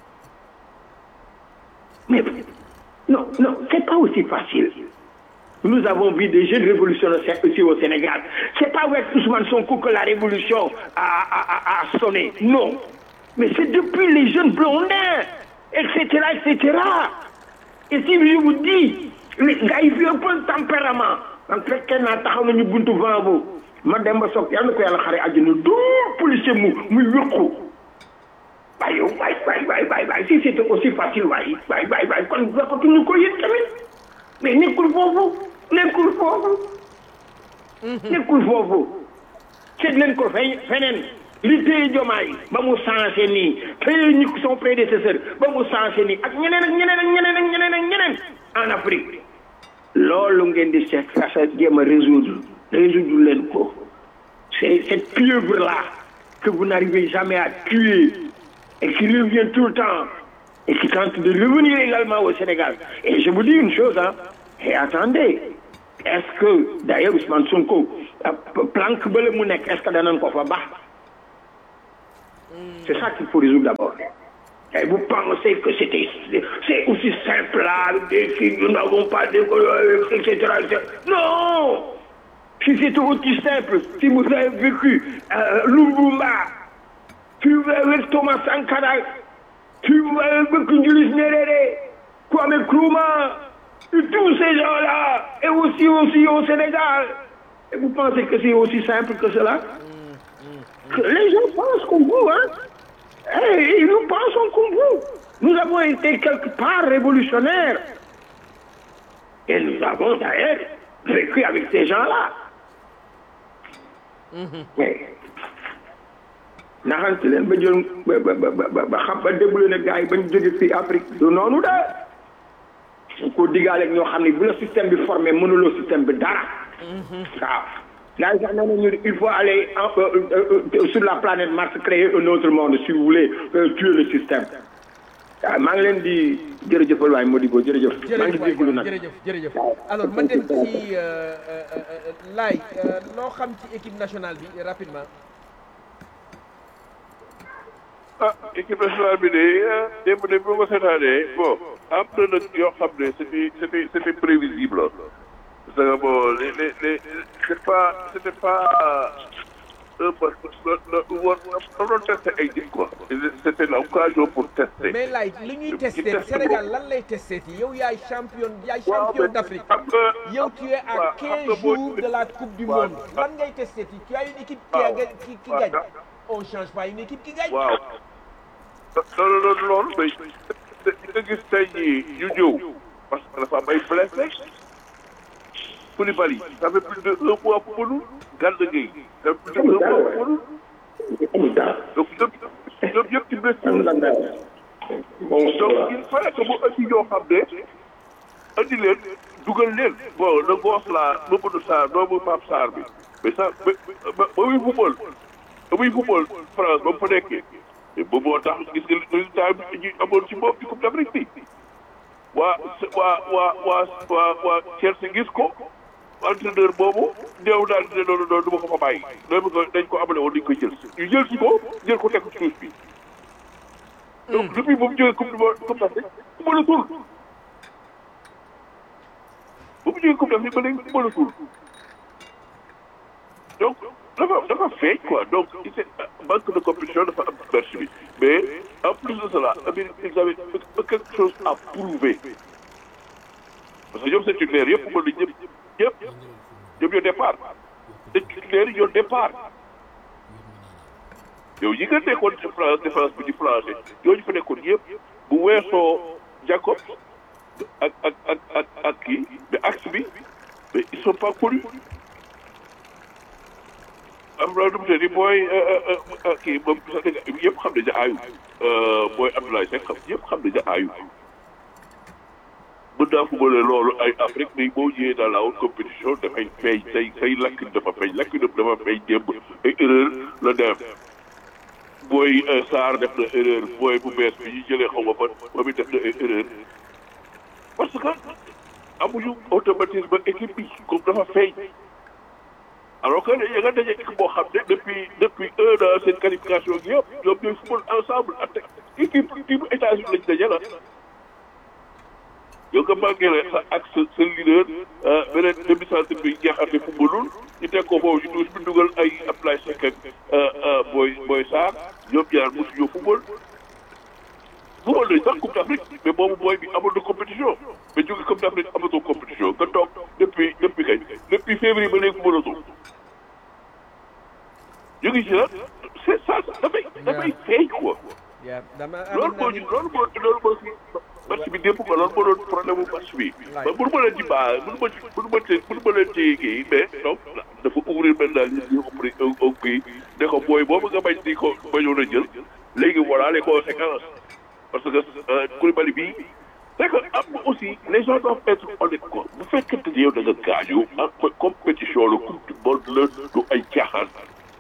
mais non non c'est pas aussi facile nous avons vu des jeunes révolutionnaires aussi au Sénégal c'est pas avec Ousmane Sonko que la révolution a a a, a sonné non mais c'est depuis les jeunes blondins etc etc et si je vous dis les gars yi fi un peu tempérament man fekkee naa taxaw nañu buntu vent bu ma dem ba soog yàlla na ko yàlla xare àjjana dóor policier mu muy wéqu waaye yow waay waay waay waay waay si c'était aussi facile waay waay waay waay kon waxatuñu ko yéen tamit mais nekkul foofu nekkul foofu nekkul foofu seet leen ko fe feneen li téye jomaay ba mu changé nii téye ñi son prédécesseur ba mu changé nii ak ñeneen ak ñeneen ak ñeneen ak ñeneen ak ñeneen en Afrique loolu ngeen di seet fexe jéem a résoudre résoudre leen ko c'est cette pieuvre-là que vous n'arrivez jamais à tuer et qui revient tout le temps et qui tente de revenir également au Sénégal. Et je vous dis une chose, hein, et attendez, est-ce que, d'ailleurs, Ousmane Sonko, euh, planque ba la mu nekk, est-ce que danañ ko fa baax C'est ça qu'il faut résoudre d'abord. Et vous pensez que c'était c'est aussi simple là, des filles, nous n'avons pas de etc., etc. Non Si c'était aussi simple, si vous avez vécu euh, Lumumba, si vous avez vécu Thomas Sankara, si vous avez vécu Julius Nyerere, Kwame Nkrumah, et tous ces gens-là, et aussi, aussi au Sénégal, et vous pensez que c'est aussi simple que cela que Les gens pensent comme vous, hein et nous pensons comme vous. Nous avons été quelque part révolutionnaires. Et nous avons d'ailleurs vécu avec ces gens-là. Mais naxante leen ba jël ba ba ba ba xam ba déglu ne gars yi bañ jóge fii Afrique du noonu de su ko diggaaleeg ñoo xam ne bu la système bi formé mënuloo système bi dara. waaw. Là, il faut aller en, euh, euh, sur la planète Mars créer un autre monde si vous voulez euh, tuer le système. waaw maa ngi leen di jërëjëfal waay Modibo jërëjëf. maa ngi déglu nag jërëjëf jërëjëf alors ma dem ci laay loo xam ci équipe nationale bi rapidement. ah équipe nationale bi de démb de bi ma ko seetaanee bon am na nag yoo xam ne c'était c'était c'était prévisible parce que bon les les les c'est pas c'était pas un war war doon tester ay nit quoi c'était l'occasion pour tester. mais laay li ñuy testé Sénégal lan lay testé ci yow yaay champion yaay champion d'Afrique xam nga yow tu es à waaw, 15 xam nga boo- jours de la coupe du waaw. monde lan ngay testé ci tu as une équipe qui a waaw. gagné qui qui waaw. gagne on change pas une équipe qui gagne. waaw loolu loolu loolu mais te nga gis tey jii ñu ñëw parce que dafa am ay blessé Koulibaly ça fait plus de un mois footballul Gana Gueye ça fait plus de un mois footballul amul dara. donc ñoom ñoom yëpp ci blessure amul dara. bon donc il fallait que mu andi ñoo xam ne andi leen dugal leen bon le gosse là Mamadou Sarr doomu Pape Sarr bi mais ça ba ba ba muy football ba muy football France ba mu fa nekkee mais boobu moo tax gis nga résultat bi ñu amoon ci moom ci Coupe d'Afrique bi waa waa waa waa waa waa Chelsea gis ko entraîneur boobu néew daal di ne noonu noonu du ma ko fa bàyyi loolu ko dañ ko amale woon dañ koy jël ñu jël si ko jël ko teg ko ci suuf bi donc depuis bu mu jógee coupe du monde coupe d'Afrique ku mën a tur bu mu jógee coupe d'Afrique ba léegi ku mën a tur donc dafa dafa feeñ quoi donc il s'est manque de compétition dafa am perche bi mais en plus de cela Amérique ils avaient quelque chose à prouver parce que ñoom seen titulaire yëpp mën nañ ñëpp ñëpp ñoom ñoo départ seen titulaire yi ñoo départ yow yi nga nekkoon ci France défense bi di planché ñooñu fa nekkoon yëpp bu weesoo Jacob ak ak ak ak ak kii mais axe bi mais ils sont pas connus am na lu mu tëdd booy kii moom sax dëgg yëpp xam nañu aayu booy Abdoulaye Seck xam yëpp xam nañu aayu mën naa fubale loolu ay Afrique mais boo ñëwee dans la haute compétition dafay feeñ say say lakk dafa feeñ lakk dafa feeñ démb ay erreur la def booy Sarr def na erreur booy bu bees bi ñu jëlee xaw ma fan moom it def na ay erreur parce que amuñu automatisme équipe bi comme dafa feeñ alors que ya nga daje équipe boo xam ne depuis depuis un an seen qualification gi yëpp ñoom ñooy football ensemble ak équipe équipe États-Unis lañ daje la yow nga manqué la sa ak sa sa leader beneen demi centre bi jeexante footballul ñu teg ko foofu ci douche bi dugal ay Abdoulaye Seck ak booy booy Sarr ñoom ñaar mosuñoo football football nañ sax Coupe d'Afrique mais boobu booy bi amul na compétition mais jóge Coupe d'Afrique amatoo compétition nga toog depuis depuis kañ depuis février ba léegi footballatoo ñu ngi ci nag c'est ça dafay dafay feeñ quoi yaa dama loolu moo ñu loolu moo loolu moo si match bi démb ko loolu moo doon problème mu match bi ba mënu ma leen ci baa mënu ma ci mënu ma ci mënu ma leen ci kii mais donc dafa ouvrir maintenant les yeux auprès au kii ne ko booy boobu nga bañ di ko bañoon a jël léegi voilà les conséquences parce que Koulibaly bii c'est que am na aussi les gens doivent être honnêtes quoi bu fekkente ni yow da nga gaañu ak compétition la coupe du monde la du ay caaxaan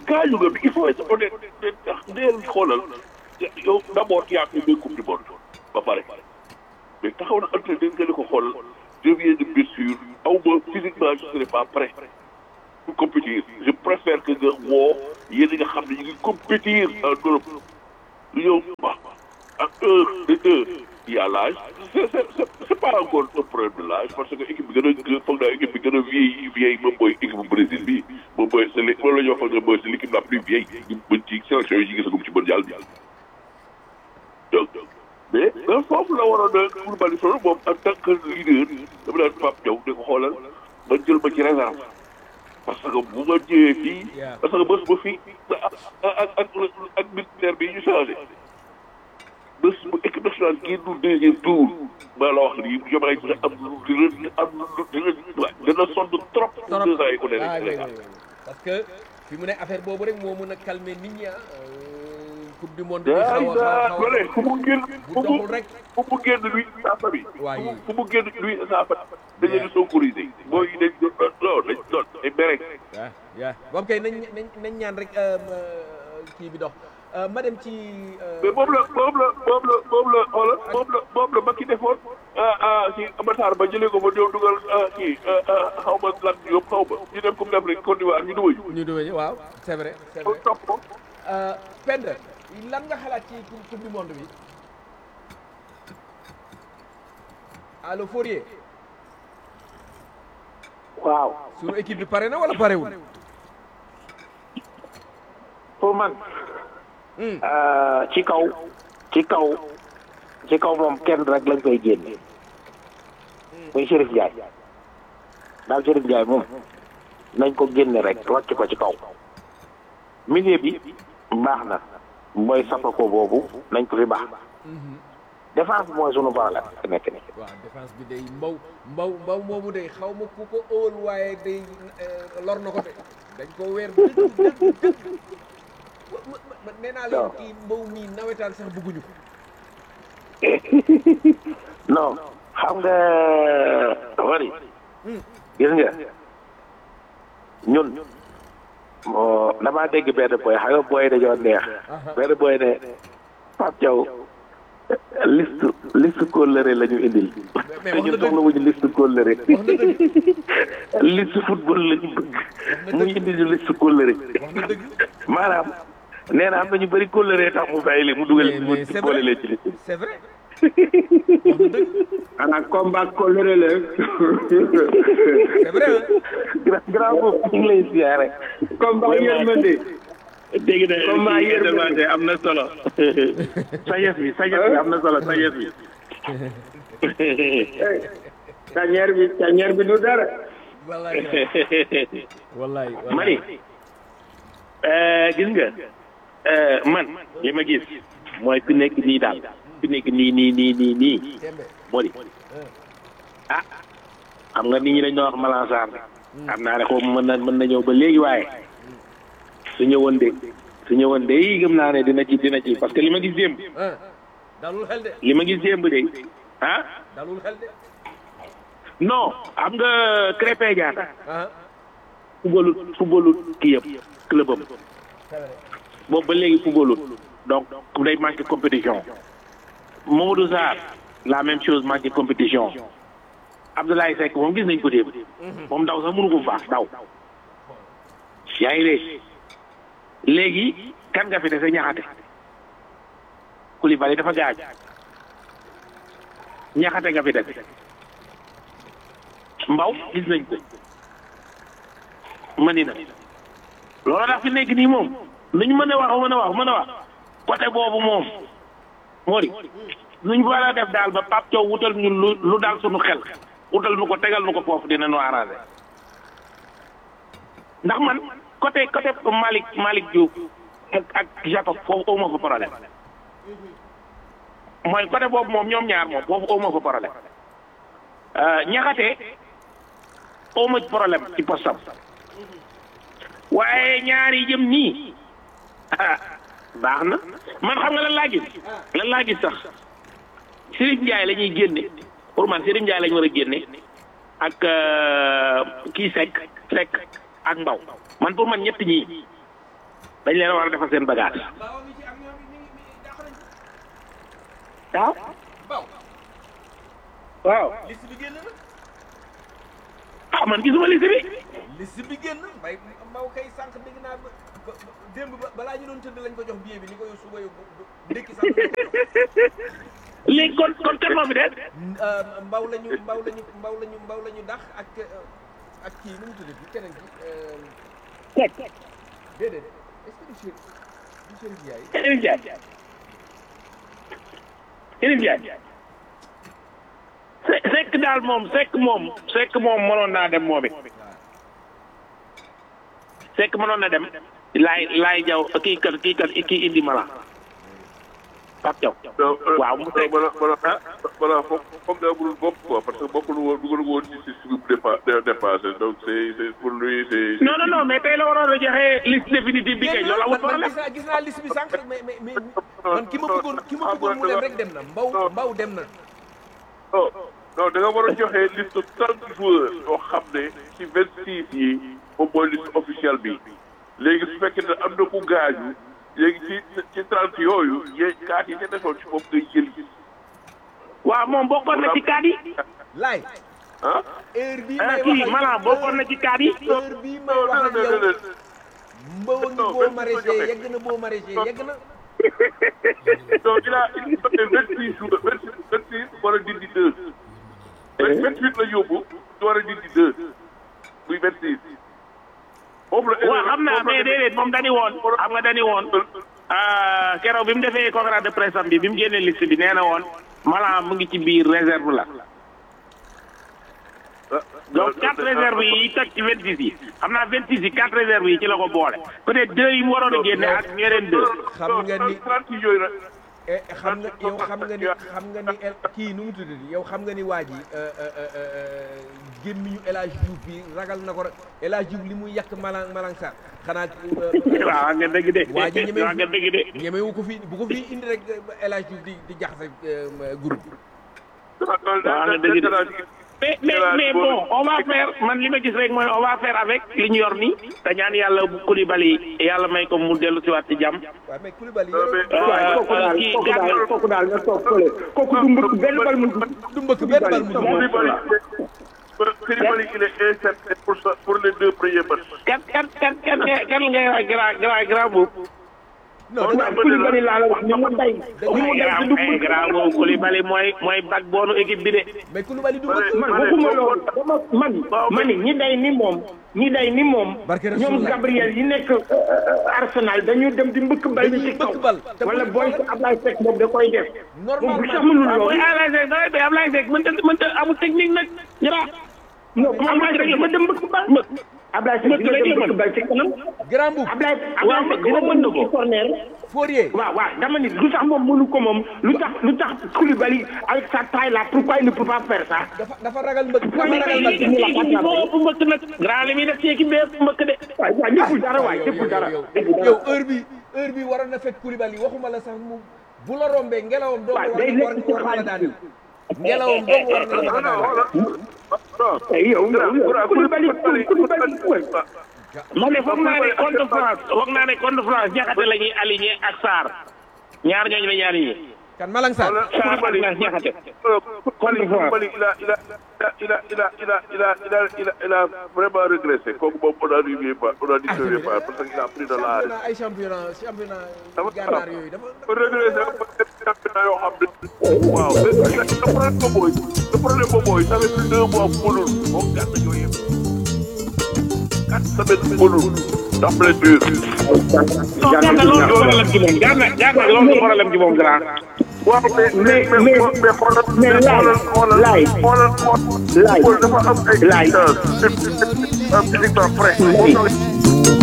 gaañu nga bi il faut être honnête ndax ndeel xoolal yow d' abord yaa fi deux coupe du monde ba pare mais taxaw na entraîneur nga ne ko xoolal je viens de blessure aw ma physiquement je serai pas prêt pour compétir je préfère que nga woo yéen nga xam ne ñu ngi compétir en Europe lu ñëw wax ak un de deux il y a l'âge c'est c'est c'est pas encore un problème de l'âge parce que équipe bi gën a foog naa équipe bi gën a vieille vieille moom mooy équipe bu Brésil bi moom mooy c'est li moom la ñu wax foog ne mooy c'est l'équipe la plus vieille ñu mën ci sélection yi ñu gisagum ci mondial bi donc mais mais foofu la waroon a pour Malick Sow moom en tant que leader dama daan Pape Diaw di ko xoolal ba jël ma ci réserve parce que bu ma ñëwee fii parce que bés ba fii ak ak ak ministère bi ñu changé bés bu équipe nationale génn deuxième tour maa la wax nii Diomaye dina am lu dina am lu dina dina sonn trop. pour deux ans yi ko ah oui, nekk oui, oui. parce que fi mu ne affaire boobu rek moo mën a calmer nit ñi ah coupe du monde bi daa xaw a daa xaw doole a fu mu génn bu fu mu doxul rek fu mu génn lui sa famille. Waa fu mu yi. fu mu génn lui sa famille. dañu leen sonkorisé. booy yi dañ doon non dañ doon ay mere. waaw waaw boobu kay nañ nañ nañ ñaan rek euh, euh, kii bi dox Euh, ma dem ci euh, mais moom la moom la moom la moom la xoola moom la moom la Macky defoon ah ah si Matar ba jëlee ko ba ñëw dugal ah kii xaw ma lan yóbbu xaw ma ñu dem Coupe d'Afrique Côte d'Ivoire ñu dugal ñu. ñu duwe waaw c'est vrai c'est kon vrai topp ko. Euh, Penda lan nga xalaat ci coupe coupe du monde bi allo Fourier waaw suñu équipe bi pare na wala parewul pour man euh, ci kaw ci kaw ci kaw moom kenn rek lañ koy génne muy Chérif Ndiaye daal Chérif Ndiaye moom nañ ko génne rek wàcc ko ci kaw milieu bi baax na mooy sapako boobu nañ ko fi baax défense bi mooy sunu problème fi nekk ni waaw défense bi day mbaw mbaw mbaw moomu day xaw ma ku ko óol waaye day euh, lor na ko de dañ ko weer dëgg dëgg dëgg ma- ma- ma- nee naa leen waaw. kii mbaw mii nawetaan sax bëgguñu ko non xam nga wari gis nga ñun moo damaa dégg benn boy xam nga boy dañoo neex benn boy ne Pape Thiaw liste liste kóllëre la ñu indil mais te wax na ñun dëgg. soxla wuñu liste kóllëre wax na dëgg liste football la ñu bëgg na mu dëgg. indil ñu liste kóllëre wax na dëgg maanaam nee na am na ñu bëri kóllëre tax mu bàyyi leen mu dugal mais mu mais c'est boole vrai leen ci liste c'est vrai wax na dëgg xanaa combat kóllëre la c'est vrai hein. grand grand boobu ñu ngi lay siyaare combat yërmande dégg na Combat kii yërmande. demandé am na solo sagesse bi sagesse bi am na solo sagesse bi tañeer bi tañeer bi du dara wallaay wallaay mani euh, gis nga euh, man li ma gis mooy fi nekk nii daal fi nekk nii nii nii nii nii tembe moo di ah xam nga nit ñi dañ doon wax Malang Sarr xam naa ne xaw ma mën na mën na ñëw ba léegi waaye su ñëwoon de su ñëwoon de yi gëm naa ne dina ci dina ci parce que li ma gis démb ah dalul xel de li ma gis démb de ah dalul xel de non xam nga Krépin Diatta ah footballut footballut kii yëpp clubam c'est vrai boobu ba léegi footballut donc day manqué compétition Mamadou Sarr la même chose manqué compétition Abdoulaye Seck moom gis nañ ko démb moom daw sax mënu ko baax daw yaa ngi dégg léegi kan nga fi dese ñaxate Koulibaly dafa gaaj ñaxate nga fi dese mbaw gis nañ ko mani na loolu tax fi nekk nii moom lu ñu mën a wax mën a wax mën a wax côté boobu moom moo di lu ñu war a def daal ba Pape Thiaw wutal ñu lu lu daal suñu xel wutal nu ko tegal nu ko foofu dina nu arrangé ndax man côté côté Malick Malick Diouf ak ak Jacob foofu aw ma fa problème mooy côté boobu moom ñoom ñaar moom foofu aw ma fa problème ñaxate aw ma problème ci postam waaye ñaar yi jëm nii ah baax na man xam nga lan laa gis lan laa gis sax Serigne Ndiaye la ñuy génne pour man Serigne Ndiaye la ñu war a génne ak euh, kii Seck Seck ak Mbaw man pour man ñett ñii dañ leen a war a defal seen bagage mbaaw mi ci ak ñoom mi ngi mi ngi dàq nañ ko waaw mbaaw waaw liste bi génn na ah man gisuma liste bi liste bi génn mbay mbaw kay sànq dégg naa ba ba démb ba balaa ñu doon tëdd lañ ko jox billet bi ni ko yow suba yow ndékki sax léegi kon kon kan moo fi des mbaw lañu mbaw lañu mbaw lañu mbaw lañu dax ak ak kii nu mu tudd bi keneen ki teg déedéet est-ce que du Chérif du Chérif Ndiaye Chérif Ndiaye Chérif Ndiaye Se- Seck daal moom Seck moom Seck moom mënoon naa dem moom it Seck mënoon na dem laay laay jaw kii kat kii kat kii indi mala Pape Diaw donc waaw mu Seck voilà voilà voilà foog foog daa mënul bopp quoi parce que bokkul woon dugal woon ci système bu dépa dépassé donc c'est c'est pour lui c'est non non non mais tey la waroon a joxe liste définitive bi kay loolu amul man problème gis naa gis naa liste bi sànq mais mais mais man ki ma bëggoon ki ma bëggoon mu dem rek dem na mbaw mbaw dem na non non da nga war a joxe liste trente joueurs yoo xam ne ci vingt six yi moom mooy liste officielle bi léegi su fekkee ne am na ku gaañu léegi ci ci trente yooyu yéen kaat yi ca desoon ci moom ngay jël waaw moom bokkoon na ci kaat yi laay ah heure bii ah may kii wax maanaam bokkoon na ci kaat yi heure bii may wax ak yow mbaw a ngi boo maraîcher yegg na boo maraîcher yegg na donc il a il a vingt six jours vingt six vingt six war a dindi deux vingt huit la yóbbu ñu war a dindi deux muy vingt six foofu la waaw xam naa mais déedéet moom dañu woon xam nga dañu woon ah, keroog bi mu defee conférence de presse am bi bi mu génnee liste bi nee na woon Malang mu ngi ci biir réserve la donc quatre réserves yi toj ci vingt six yi xam naa vingt six yi quatre réserves yi ci la ko boole peut être deux yi mu waroon a génne ak ñeneen deux xam nga ni trente yooyu nag eh, xam nga yow xam nga ni xam nga ni el kii nu mu tuddati yow xam nga ni waa ji gémmiñu El Hadj Diouf bi ragal na ko rek El Hadj Diouf li muy yàq Malang Malang Sarr xanaa waaw nga dëgg de waa ji ñeme waaw nga dëgg de ñemewu ko fi bu ko fi indi rek El Hadj Diouf di di jaxase euh, groupe bi waaw nga dëgg de mais mais mais bon on va faire man li ma gis rek mooy on va faire avec li ñu yor nii te ñaan yàlla bu Koulibaly yàlla may ko mu dellu si waat ci jàmm waaw mais Koulibaly waaye kooku daal kii kooku daal gàttal kooku daal nga toog fële kooku du mbëkk benn bal mu dugg du mbëkk benn bal mu dugg Koulibaly Koulibaly il est incertain pour ça pour les deux premiers matchs kan kan kan kan kan ngay wax grand grand grand boobu non waaw Koulibaly laa la wax ni mu day ni mu day te du grand grand boobu Koulibaly mooy mooy backbone équipe bi de mais Koulibaly du mbëkk man waxuma loolu dama man man ñi day ni moom ñi day ni moom Barke ñoom Rasulullah. Gabriel yi nekk Arsenal dañu dem di mbëkk bal bi ci Dañuy kaw mbëkk bal. te wala bu- booy si Ablaye Seck moom da koy def moom bu sax normalement mënul waaw mooy loolu Ablaye Seck da ngay Ablaye Seck mënta mënta amul technique nag jara non bu Ablaye Seck dafa dem mbëkk bal Ablaye Seck dina dem mbëkk bal ci kanam grand boub Ablaye Waaw, Ablaye Seck dina dina mën na mën ko. ci corner Fourier waaw waaw dama ni lu tax moom mënu ko moom lu tax lu tax Koulibaly avec sa taille là pourquoi il ne peut pas faire ça dafa dafa ragal mbëkk dafa mais ragal mais mbëkk mais mais moo ëpp mbëkk nag grand li muy def ci équipe bi ëpp mbëkk de waay waay deful dara waay yow deful dara yow deful dara yow heure bi heure bi waroon na fekk Koulibaly waxuma la sax mu bu la rombee ngelawam doo Waaw, war day war lekk ci war na la xaalis daaneel ngelawam doo war na la non non daaneel non Eh, yow yow Koulibaly Koulibaly man de foog naa ne contre France foog naa ne contre France jaxate la ñuy aligné ak Sarr ñaar ñooñu la ñuy aligné kan Malang Sarr Sarr ak la jaxate Koulibaly Koulibaly il a il a il a il a il a il a il a il a il a vraiment régressé kooku moom on a dit pas on a dit pas parce qu'il a pris de l'âge championnat ay championnat championnat Dafa gànnaar yooyu dafa régressé ba def championnat yoo xam ne waaw le problème ba mooy le problème ba mooy ça fait deux mois mënul moom gàtt yooyu yëpp quatre semaines mënul ndax blessure non gànna loolu du problème ci moom gànna gànna loolu du problème ci moom grand waaw mais mais mais mais xoolal mais xoolal xoolal laay xoolal laay xoolal dafa am ay laay physiquement prêt